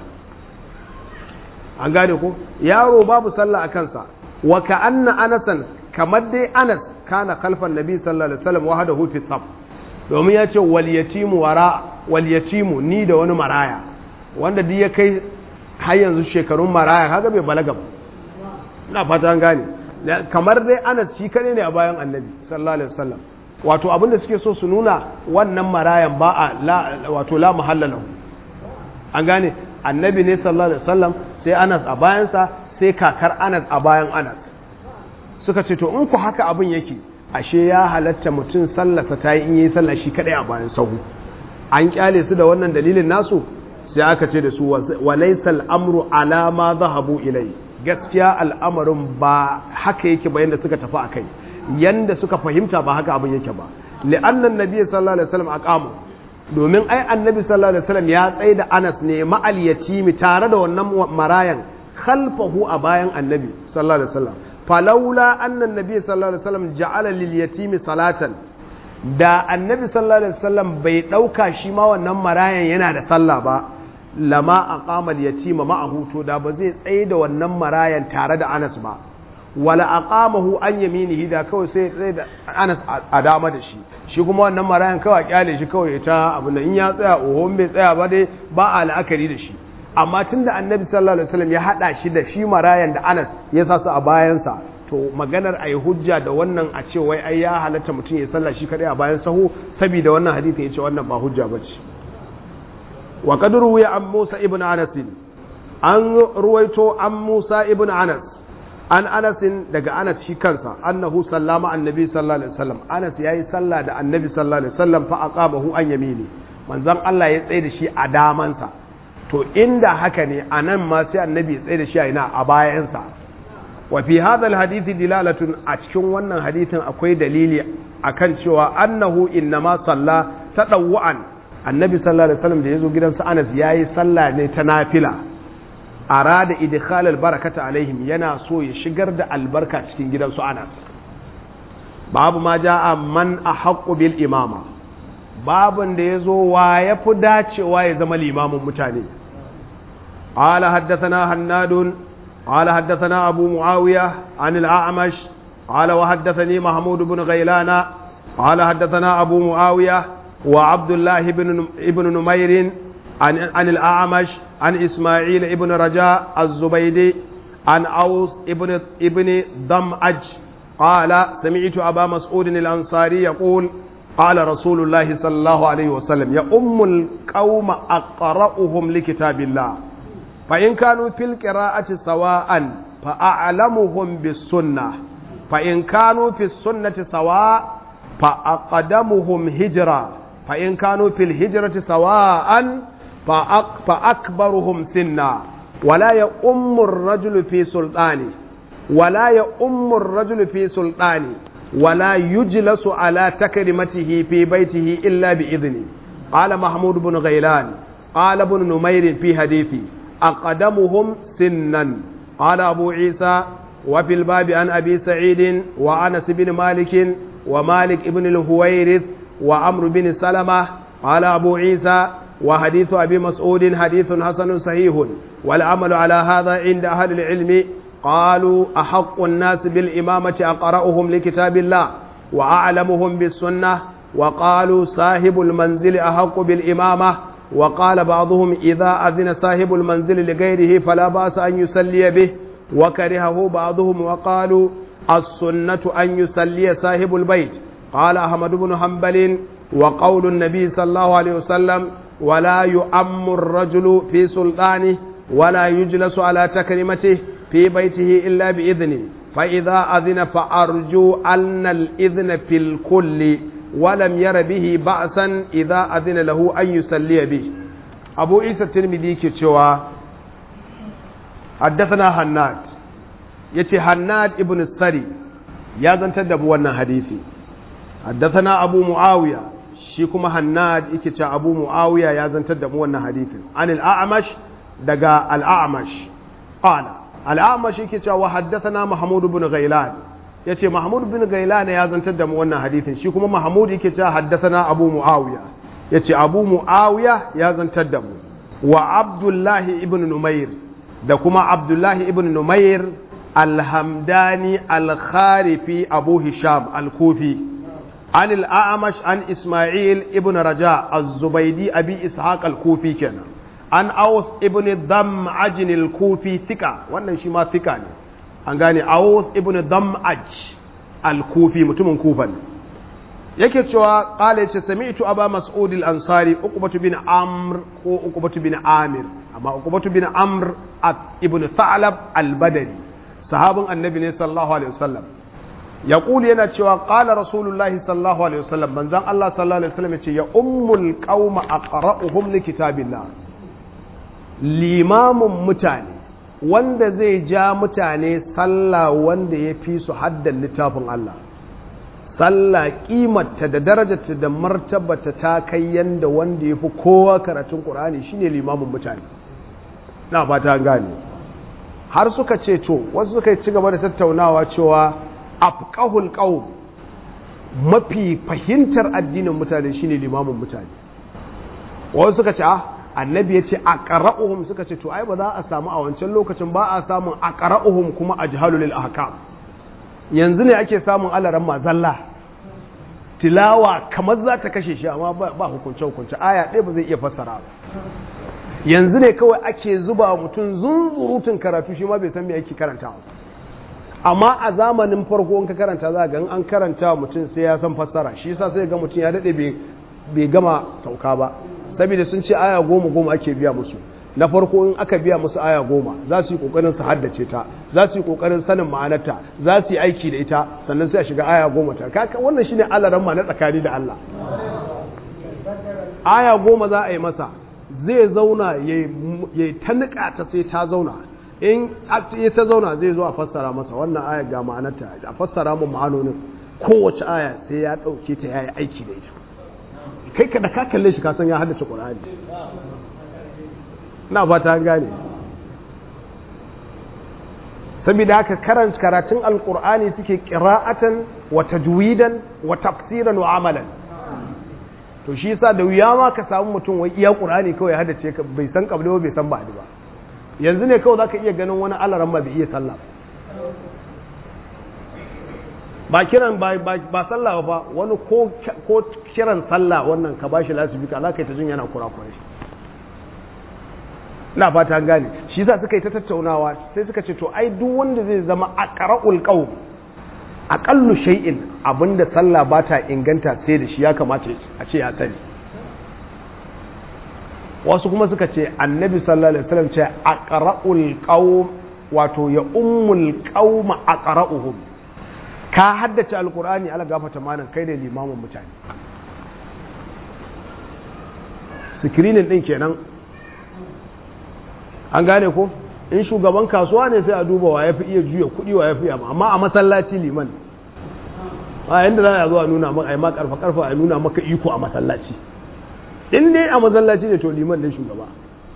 an gane ko yaro babu sallah a kansa wa ka'anna anasan kamar dai anas kana khalfan nabi sallallahu alaihi wasallam wahdahu fi saf domin ya ce wal yatimu wara wal yatimu ni da wani maraya wanda duk ya kai har yanzu shekarun maraya kaga bai balaga ba ina fata an gane kamar dai anas shi kane ne a bayan annabi sallallahu alaihi wasallam wato abinda suke so su nuna wannan marayan ba a wato la mahalla lahu an gane annabi ne sallallahu alaihi wasallam sai Anas a bayansa sai kakar Anas a bayan Anas suka ce to in ku haka abin yake ashe ya halatta mutum sallasa ta yi in yi sallah shi kadai a bayan sahu an kyale su da wannan dalilin nasu sai aka ce da su walaysa al-amru ala ma zahabu ilai gaskiya al'amarin ba haka yake ba yanda suka tafi akai yanda suka fahimta ba haka abin yake ba li'annan nabiy sallallahu alaihi wasallam aqama domin ai annabi sallallahu alaihi wasallam ya tsaye da Anas ne ma'al yatimi tare da wannan marayan khalfahu a bayan annabi sallallahu alaihi wasallam falawla anna annabi sallallahu alaihi wasallam ja'ala lil yatimi salatan da annabi sallallahu alaihi wasallam bai dauka shi ma wannan marayan yana da sallah ba lama aqama al yatima ma'ahu to da ba zai tsaye da wannan marayan tare da Anas ba wala aqamahu an yaminihi da kawai sai tsaye da Anas a dama da shi shi kuma wannan marayan kawai kyale shi kawai ya ta abin da in ya tsaya oho bai tsaya ba dai ba a la'akari da shi amma tunda annabi sallallahu alaihi wasallam ya hada shi da shi marayan da Anas ya sa su a bayansa to maganar ayi hujja da wannan a ce wai ai ya halatta mutum ya sallah shi kadai a bayan sahu saboda wannan hadisi ya ce wannan ba hujja bace wa qad ruwiya an Musa ibn Anas an ruwaito an Musa ibn Anas an anasin daga anas shi kansa annahu sallama annabi sallallahu alaihi wasallam anas yayi sallah da annabi sallallahu alaihi wasallam fa aqabahu an yamini manzon Allah ya tsaye da shi a damansa to inda haka ne anan ma sai annabi ya tsaye da shi a ina a bayansa wa fi hadha alhadith dilalatun a cikin wannan hadithin akwai dalili akan cewa annahu innama salla tadawwan annabi sallallahu alaihi wasallam da yazo gidansa anas yayi sallah ne ta nafila arada idkhal albarakata alaihim yana so ya shigar da albarka cikin gidansu Anas babu ma jaa man ahqqu bil imama babun da yazo wa yafi dacewa ya zama limamin mutane qala haddathana hannadun qala haddathana abu muawiya an al-a'mash qala wa haddathani mahmud ibn ghailana qala haddathana abu muawiya wa abdullah ibn ibn numair عن عن الأعمش عن إسماعيل ابن رجاء الزبيدي عن أوس ابن ابن ضمأج قال سمعت أبا مسعود الأنصاري يقول قال رسول الله صلى الله عليه وسلم يا أم القوم أقرأهم لكتاب الله فإن كانوا في القراءة سواء فأعلمهم بالسنة فإن كانوا في السنة سواء فأقدمهم هجرة فإن كانوا في الهجرة سواء فأكبرهم سنا ولا يؤم الرجل في سلطانه ولا يؤم الرجل في سلطانه ولا يجلس على تكرمته في بيته إلا بإذنه قال محمود بن غيلان قال ابن نمير في حديثي أقدمهم سنا قال أبو عيسى وفي الباب عن أبي سعيد وأنس بن مالك ومالك بن الهويرث وعمر بن سلمة قال أبو عيسى وحديث أبي مسعود حديث حسن صحيح والعمل على هذا عند أهل العلم قالوا أحق الناس بالإمامة أقرأهم لكتاب الله وأعلمهم بالسنة وقالوا صاحب المنزل أحق بالإمامة وقال بعضهم إذا أذن صاحب المنزل لغيره فلا بأس أن يسلي به وكرهه بعضهم وقالوا السنة أن يسلي صاحب البيت قال أحمد بن حنبل وقول النبي صلى الله عليه وسلم ولا يؤم الرجل في سلطانه ولا يجلس على تكريمته في بيته إلا بإذنه فإذا أذن فأرجو أن الإذن في الكل ولم ير به بأسا إذا أذن له أن يسلي به أبو عيسى الترمذي كتشوى حدثنا هناد يتي هناد ابن السري يا زنت دبوانا حديثي حدثنا أبو معاوية شيكما هناد يكتشى أبو معاوية يا زنت دبوانا حديثي عن الأعمش دقا الأعمش قال الأعمش يكتشى وحدثنا محمود بن غيلان ya ce mahmud bin gailana ya zantar da mu wannan hadithin shi kuma mahmud yake cewa haddathana abu muawiya ya ce abu muawiya ya zantar da mu wa abdullahi ibn numair da kuma abdullahi ibn numair alhamdani alkharifi abu hisham alkufi an al'amash an ismail ibn raja az-zubaidi abi ishaq al-kufi kenan an aus ibn dam ajin al-kufi thika wannan shi ma thika ne an gane awus ibn dam'aj al-kufi mutumin kufan yake cewa qala yace sami'tu aba mas'ud al-ansari uqbatu bin amr ko uqbatu bin amir amma uqbatu bin amr ibn tha'lab al-badri sahabin annabi ne sallallahu alaihi wasallam yaqul yana cewa qala rasulullahi sallallahu alaihi wasallam manzon Allah sallallahu alaihi wasallam yace ya ummul qauma aqra'uhum li kitabillah limamun mutane wanda zai ja mutane sallah wanda ya fi su haddan littafin Allah sallah kimarta da darajarta da martabata ta kai yanda wanda ya fi kowa karatun ƙur'ani shine limamin mutane na fata gane har suka ce to wasu suka ci gaba da tattaunawa cewa afqahul qaum mafi fahimtar addinin mutane shine limamin mutane wasu suka ce ah annabi ya ce a ƙara'uhum suka ce to ai ba za a samu a wancan lokacin ba a samun a ƙara'uhum kuma a jihalulil ahkam yanzu ne ake samun alaran mazalla tilawa kamar za ta kashe shi amma ba hukunce hukunce aya ɗaya ba zai iya fassara ba yanzu ne kawai ake zuba mutum zunzurutun karatu shi ma bai san me yake karanta amma a zamanin farko in ka karanta za ga an karanta mutum sai ya san fassara shi yasa sai ga mutum ya daɗe bai gama sauka ba saboda sun ce aya goma goma ake biya musu na farko in aka biya musu aya goma za su yi kokarin su haddace ta za su yi kokarin sanin ma'anarta za su yi aiki da ita sannan sai a shiga aya goma ta kaka wannan shine alaran ma na tsakani da Allah aya goma za a yi masa zai zauna ya ta nika ta sai ta zauna in ya ta zauna zai zo a fassara masa wannan aya ga ma'anarta a fassara mu ma'anonin kowace aya sai ya ɗauke ta ya yi aiki da ita kai ka da ka kalle shi kasan ya haddace ƙur'ani na ba ta gane saboda haka karanta karatun alƙur'ani suke ƙira'atan wa tajwidan wa tafsiran wa amalan to shi yasa da wuya ma ka samu mutum wai iya ƙur'ani kawai ya haddace ka bai san kabli ba bai san ba'di ba yanzu ne kawai zaka iya ganin wani alaran ma bai iya sallah ba kiran ba sallah ba wani ko kiran sallah wannan ka bashi lasifika za ka yi ta jin yana kurakurai na fata gane shi za suka yi ta tattaunawa sai suka ce to ai duk wanda zai zama a ƙara'ul ƙau aƙallu shay'in abinda sallah ba ta inganta sai da shi ya kamata a ce ya sani wasu kuma suka ce annabi sallallahu alaihi wasallam ce a ƙara'ul ƙau wato ya ummul ƙauma a ƙara'uhum ka haddace alkur'ani ala gafata manan kai da limamin mutane sikirinin din kenan an gane ko in shugaban kasuwa ne sai a duba wa ya fi iya juya kudi wa ya fi yamma amma a masallaci liman a yadda za a zo a nuna maka ai ma karfa karfa a nuna maka iko a masallaci in dai a masallaci ne to liman ne shugaba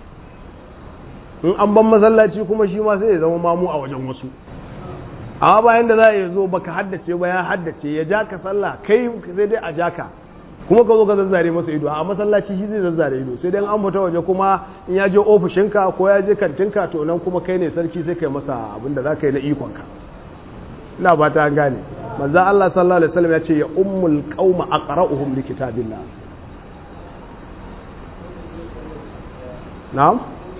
in an ban masallaci kuma shi ma sai ya zama mamu a wajen wasu amma bayan da za a zo baka haddace ba ya haddace ya ja ka sallah kai sai dai a ja ka kuma ka zo ka zazzare masa ido a masallaci shi zai zazzare ido sai dai an fita waje kuma in ya je ofishinka ko ya je kantinka to nan kuma kai ne sarki sai kai masa abin da za ka yi na ikonka ina ba ta gane manzo Allah sallallahu alaihi wasallam ya ce ya ummul qauma aqra'uhum li kitabillah na'am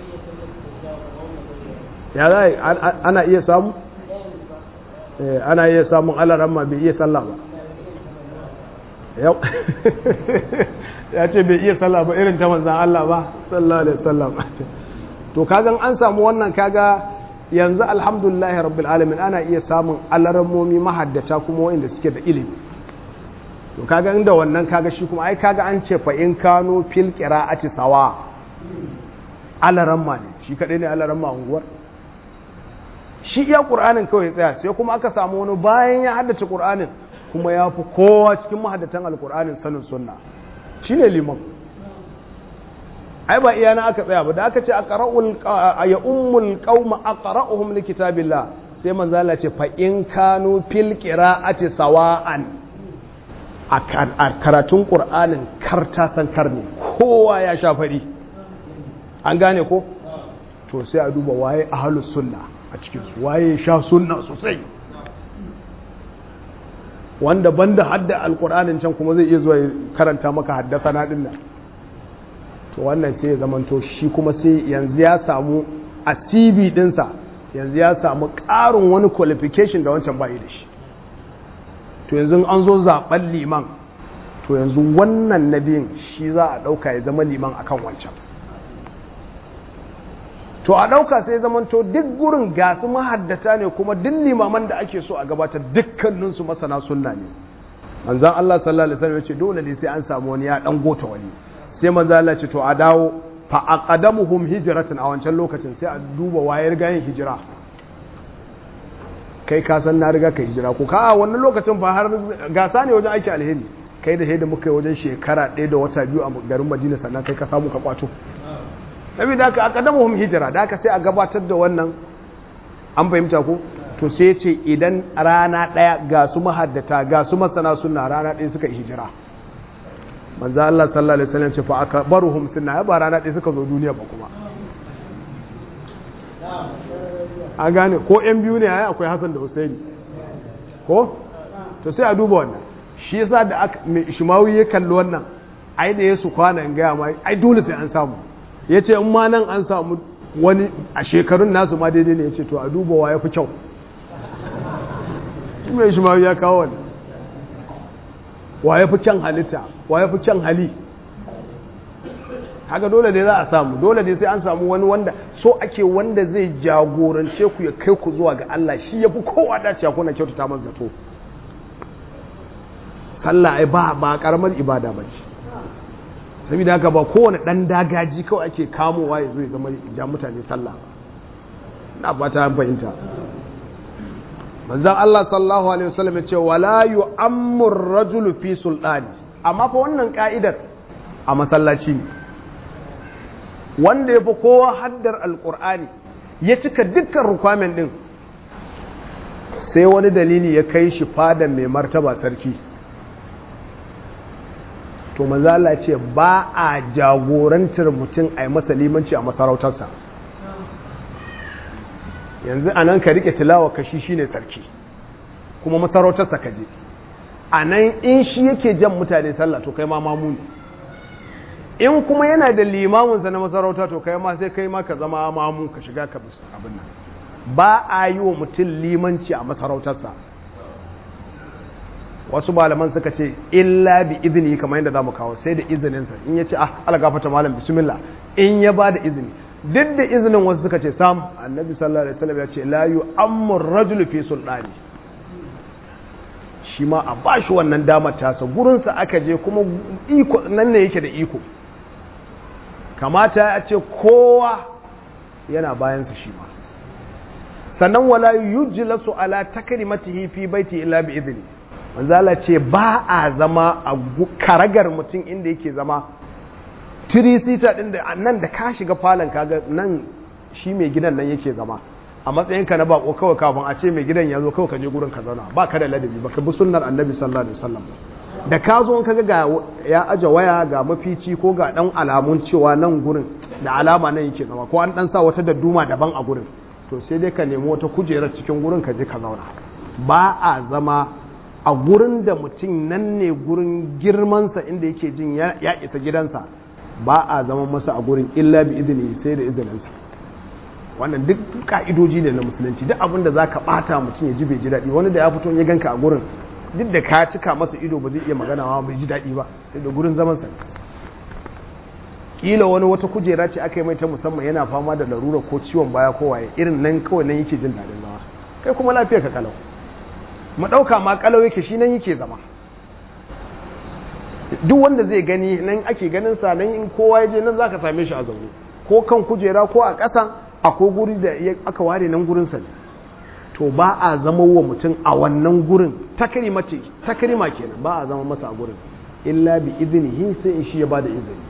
ya za ana iya samu ana iya samun alaramma bai iya sallah ba yau ya ce bai iya sallah ba irin ta manzan Allah ba sallallahu alaihi wasallam to kagan an samu wannan kaga yanzu alhamdulillahi rabbil alamin ana iya samun alarammomi mahaddata kuma wanda suke da ilimi to kaga inda wannan kaga shi kuma ai kaga an ce fa in kano fil qira'ati sawa alaramma ne shi kadai ne alaramma unguwar shi iya ƙur'anin kawai tsaya sai kuma aka samu wani bayan ya haddace ƙur'anin kuma ya fi kowa cikin mahaddatan alƙur'anin sanin sunna shi ne liman ai ba iya na aka tsaya ba da aka ce a ya ummul qauma aqra'uhum li kitabillah sai manzo Allah ce fa in kanu fil qira'ati sawa'an a karatun ƙur'anin karta san karne kowa ya sha fari an gane ko to sai a duba waye ahlus sunna a cikinsu waye sha sunna sosai wanda banda hadda alkur'anin can kuma zai iya zuwa karanta maka haddasa na dinna to wannan sai ya zamanto shi kuma sai yanzu ya samu a cv dinsa yanzu ya samu ƙarin wani qualification da wancan bayi da shi to yanzu an zo zaɓen liman to yanzu wannan nabiyin shi za a ɗauka ya zama liman akan wancan to a ɗauka sai zamanto duk gurin gasu mahaddata ne kuma duk limaman da ake so a gabatar dukkaninsu masana sunna ne manzan Allah sallallahu alaihi wasallam ya ce dole ne sai an samu wani ya dan gota wani sai manzan Allah ce to a dawo fa aqadamuhum hijratan a wancan lokacin sai a duba wayar gayin hijira kai ka san na riga ka hijira ko ka a wannan lokacin fa har gasa ne wajen aiki alheri kai da da muka yi wajen shekara ɗaya da wata biyu a garin Madina sannan kai ka samu ka kwato nabi da aka akadamuhum hijira da aka sai a gabatar da wannan an fahimta ko to sai ce idan rana daya ga su mahaddata ga su masana sunna rana daya suka yi hijira manzo Allah sallallahu alaihi wasallam ce fa akbaruhum sunna ba rana daya suka zo duniya ba kuma an gane ko yan biyu ne ai akwai Hassan da Husaini ko to sai a duba wannan shi yasa da aka Shimawi ya kalli wannan ai da yasu kwana in ga mai ai dole sai an samu ya ce in ma nan an samu wani a shekarun nasu ma daidai ne ya ce to a duba wa ya fi kyau mai shi ma ya kawo wani wa ya fi kyan halitta wa ya fi kyan hali haka dole ne za a samu dole ne sai an samu wani wanda so ake wanda zai jagorance ku ya kai ku zuwa ga Allah shi ya fi kowa dace kuna kyautata masa zato sallah ai ba ba karamar ibada ba ce saboda haka ba kowane ɗan dagaji kawai ake kamowa ya zo ya zama ja mutane sallah na ba ta fahimta manzan Allah sallallahu alaihi wasallam ya ce wala yu'ammur rajulu fi sultani amma fa wannan ka'idar a masallaci ne wanda ya fi kowa haddar alkur'ani ya cika dukkan rukwamen din sai wani dalili ya kai shi fadan mai martaba sarki to manzala ce ba a jagorantar mutum a yi masa limanci a masarautarsa yanzu a nan ka rike tilawa kashi shi ne sarki kuma masarautarsa ka je a nan in shi yake jan mutane sallah to kai ma mamu ne in kuma yana da limaminsa na masarauta to kai ma sai kai ma ka zama mamu ka shiga ka abin nan ba a yi wa mutum limanci a masarautarsa wasu malaman suka ce illa bi izini kamar yadda za mu kawo sai da izininsa in ya ce ah algafata malam bismillah in ya ba da izini duk da izinin wasu suka ce sam annabi sallallahu alaihi wasallam ya ce la yu'ammu rajul fi sultani shi ma a bashi wannan damar tasa gurinsa aka je kuma iko nan ne yake da iko kamata ya ce kowa yana bayansa shi ma sannan wala yujlasu ala takrimatihi fi baiti illa bi idni manzala ce ba a zama a karagar mutum inda yake zama tirisita ɗin da nan da ka shiga falon kaga nan shi mai gidan nan yake zama a matsayinka na bako kawai kafin a ce mai gidan ya zo kawai ka je gurin ka zauna ba ka da ladabi ba ka bi sunnar annabi sallallahu alaihi wasallam da ka zo kaga ga ya aje waya ga mafici ko ga dan alamun cewa nan gurin da alama nan yake zama ko an dan sa wata dadduma daban a gurin to sai dai ka nemi wata kujerar cikin gurin ka je ka zauna ba a zama a gurin da mutum nan ne gurin girmansa inda yake jin ya isa gidansa ba a zama masa a gurin illa bi izini sai da izininsa wannan duk ka'idoji ne na musulunci duk abinda za ka bata mutum ya ji bai ji daɗi wani da ya fito ya ganka a gurin duk da ka cika masa ido ba zai iya magana ma bai ji daɗi ba da gurin zaman sa kila wani wata kujera ce aka yi mai ta musamman yana fama da larura ko ciwon baya ko waye irin nan kawai nan yake jin daɗin zama kai kuma lafiya ka kalau mu ɗauka ma kalau yake shi nan yake zama duk wanda zai gani nan ake ganin sa nan in kowa ya je nan zaka same shi a zaune ko kan kujera ko a ƙasa akwai guri da aka ware nan gurin sa ne to ba a zama wa mutum a wannan gurin takrima ce takrima kenan ba a zama masa a gurin illa bi idnihi sai in shi ya bada izini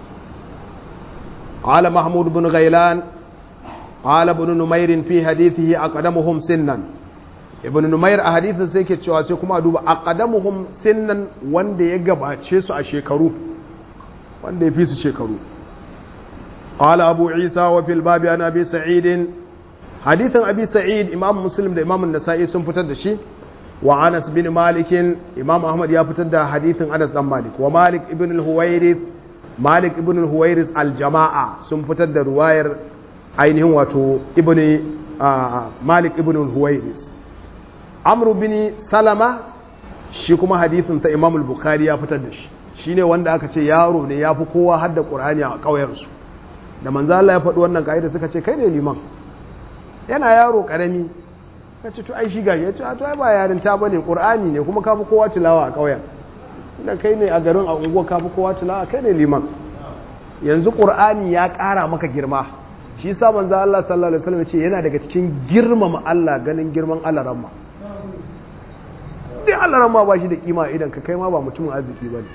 قال محمود بن غيلان قال ابن نمير في حديثه أقدمهم سنا ibn numair a hadisin sai ke cewa sai kuma duba aqdamuhum sinnan wanda ya gabace su a shekaru wanda ya fi su shekaru qala abu isa wa fil babi an abi sa'id hadithin abi sa'id imam muslim da imam an-nasa'i sun fitar da shi wa anas bin malik imam ahmad ya fitar da hadithin anas dan malik wa malik ibn al-huwairith malik ibn al-huwairith al-jama'a sun fitar da ruwayar ainihin wato ibn malik ibn al-huwairith amru bin salama shi kuma hadithin ta imam al-bukhari ya fitar da shi shine wanda aka ce yaro ne ya fi kowa hadda qur'ani a ƙauyensu da manzo Allah ya faɗi wannan kaida suka ce kai ne liman yana yaro karami ka ce to ai shi gashi ya ce to ai ba yarin ta bane qur'ani ne kuma ka fi kowa tilawa a ƙauyen inda kai ne a garin a unguwa ka fi kowa tilawa kai ne liman yanzu qur'ani ya ƙara maka girma shi yasa manzo Allah sallallahu alaihi wasallam ya ce yana daga cikin girmama Allah ganin girman Allah ramma dai Allah ma ba shi da kima idan ka kai ma ba mutumin arziki ba ne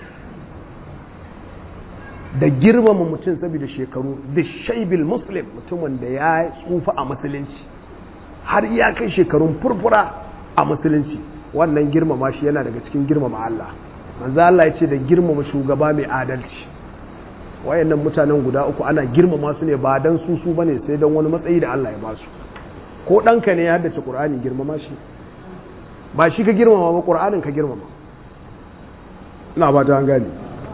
da girmama mutum saboda shekaru da shaibil muslim mutumin da ya tsufa a musulunci har ya kai shekarun furfura a musulunci wannan girmama shi yana daga cikin girmama Allah manzo Allah ya ce da girmama shugaba mai adalci wayannan mutanen guda uku ana girmama su ne ba dan su su bane sai dan wani matsayi da Allah ya ba su ko ɗanka ne ya haddace Qur'ani girmama shi ba shi ka girmama ba ƙur'anin ka girmama ina ba ta gani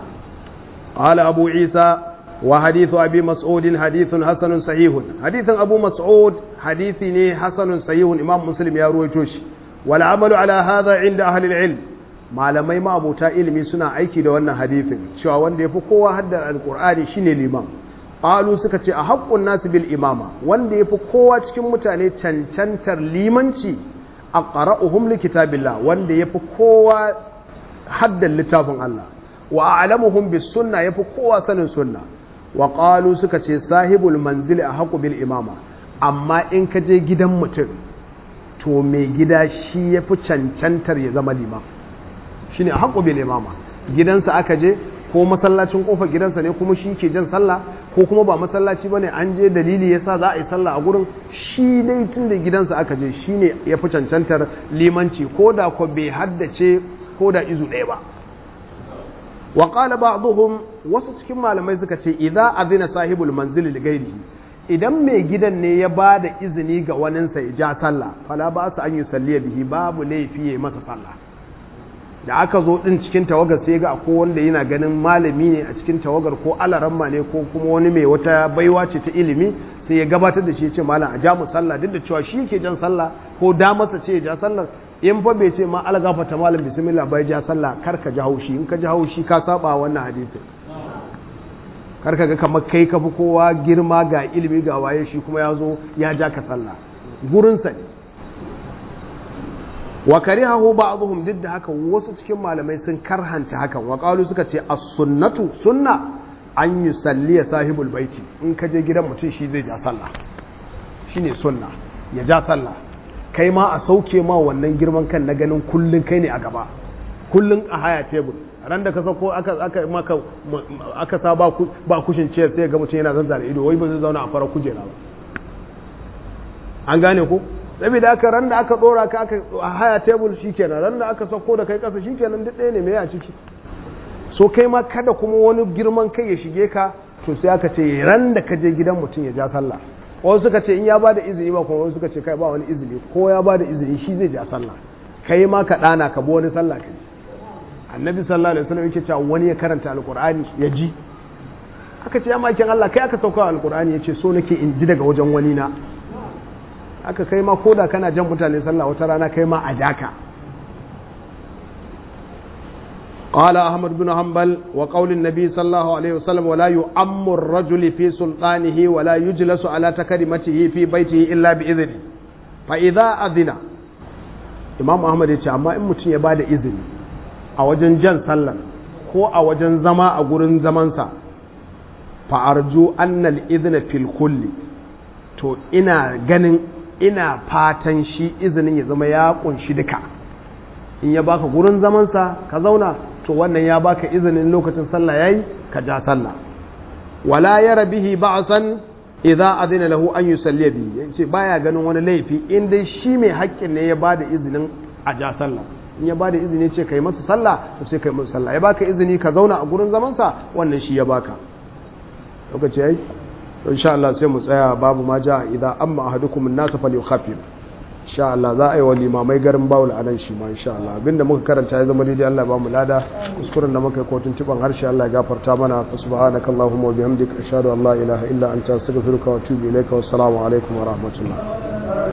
ala abu isa wa hadithu abi mas'udin hadithun hasanun sahihun hadithin abu mas'ud hadithi ne hasanun sahihun imam muslim ya ruwaito shi wal amalu ala hadha inda ahli ilm malamai ma abota ilimi suna aiki da wannan hadithin cewa wanda yafi kowa haddar alqur'ani shine liman qalu suka ce a haqqun nas bil imama wanda yafi kowa cikin mutane cancantar limanci aqra'uhum li kitabillah wanda yafi kowa haddan littafin Allah wa a'lamuhum bis sunna yafi kowa sanin sunna wa qalu suka ce sahibul manzili ahqu bil imama amma in ka je gidan mutum to mai gida shi yafi cancantar ya zama liman shine ahqu bil imama gidansa aka je ko masallacin kofar gidansa ne kuma shi ke jan sallah ko kuma ba masallaci bane an je dalili yasa za a yi sallah a gurin shi dai tun da gidansa aka je shine ya fi cancantar limanci ko da ko bai haddace ko da izu ɗaya ba wa qala ba'dhum wasu cikin malamai suka ce idza azina sahibul manzili li ghairihi idan mai gidan ne ya ba da izini ga waninsa ya ja sallah fala ba su an yi salliya bihi babu laifi ya masa sallah da aka zo din cikin tawagar sai ga ko wanda yana ganin malami ne a cikin tawagar ko alaramma ne ko kuma wani mai wata baiwa ce ta ilimi sai ya gabatar da shi ya ce malam a ja mu sallah duk da cewa shi ke jan sallah ko da masa ce ya ja sallah in fa bai ce ma algafata malam bismillah bai ja sallah kar ka ji haushi in ka ji haushi ka saba wannan hadisin kar ka ga kamar kai ka fi kowa girma ga ilimi ga waye shi kuma ya zo ya ja ka sallah gurinsa ne wa karihahu ba'dhum duk da haka wasu cikin malamai sun karhanta hakan wa qalu suka ce as-sunnatu sunna an yusalli sahibul baiti in ka je gidan mutum shi zai ja sallah shine sunna ya ja sallah kai ma a sauke ma wannan girman kan na ganin kullun kai ne a gaba kullun a haya tebur ran da ka sauko aka aka maka aka sa ba ba kushin ciyar sai ga mutum yana zanzara ido wai ba zai zauna a fara kujera ba an gane ko saboda aka ran da aka dora ka aka a haya tebur shikenan ran da aka sauko da kai kasa shikenan duk ɗaya ne me a ciki so kai ma kada kuma wani girman kai ya shige ka to sai aka ce ran da ka je gidan mutum ya ja sallah wasu suka ce in ya ba da izini ba kuma wasu suka ce kai ba wani izini ko ya ba da izini shi zai ja sallah kai ma ka ɗana ka bi wani sallah ka ji annabi sallallahu alaihi wasallam yake cewa wani ya karanta alqur'ani ya ji aka ce ya makin Allah kai aka sauka alqur'ani yace so nake in ji daga wajen wani na aka kai ma koda kana jan mutane sallah wata rana kai ma a jaka قال أحمد بن حنبل وقول النبي صلى الله عليه وسلم ولا يؤم الرجل في سلطانه ولا يجلس على تكريمته في بيته إلا بإذنه فإذا أذن إمام أحمد يقول أما إن متن يبادى إذن أوجن جن صلى ko a wajen zama a gurin zamansa fa'arju annal izina fil kulli to ina ganin ina fatan shi izinin ya zama ya kunshi duka in ya baka gurin zamansa ka zauna to wannan ya baka izinin lokacin sallah yayi ka ja sallah wala yara bihi ba'san idza adina lahu an yusalli bi yace baya ganin wani laifi in dai shi mai haƙƙin ne ya bada izinin a ja sallah in ya bada izini ce kai masa sallah to sai kai masa sallah ya baka izini ka zauna a gurin zaman sa wannan shi ya baka lokaci yayi to insha Allah sai mu tsaya babu ma ja idza amma ahadukum an-nas falyukhaffif insha Allah za a yi wa limamai garin bawul a nan shi ma insha Allah abinda muka karanta ya zama daidai Allah ba mu lada kuskuren da muka yi kotun tiban harshe Allah ya gafarta mana fa subhanaka allahumma wa bihamdika ashhadu an la ilaha illa anta astaghfiruka wa atubu ilayka wa assalamu alaikum wa rahmatullah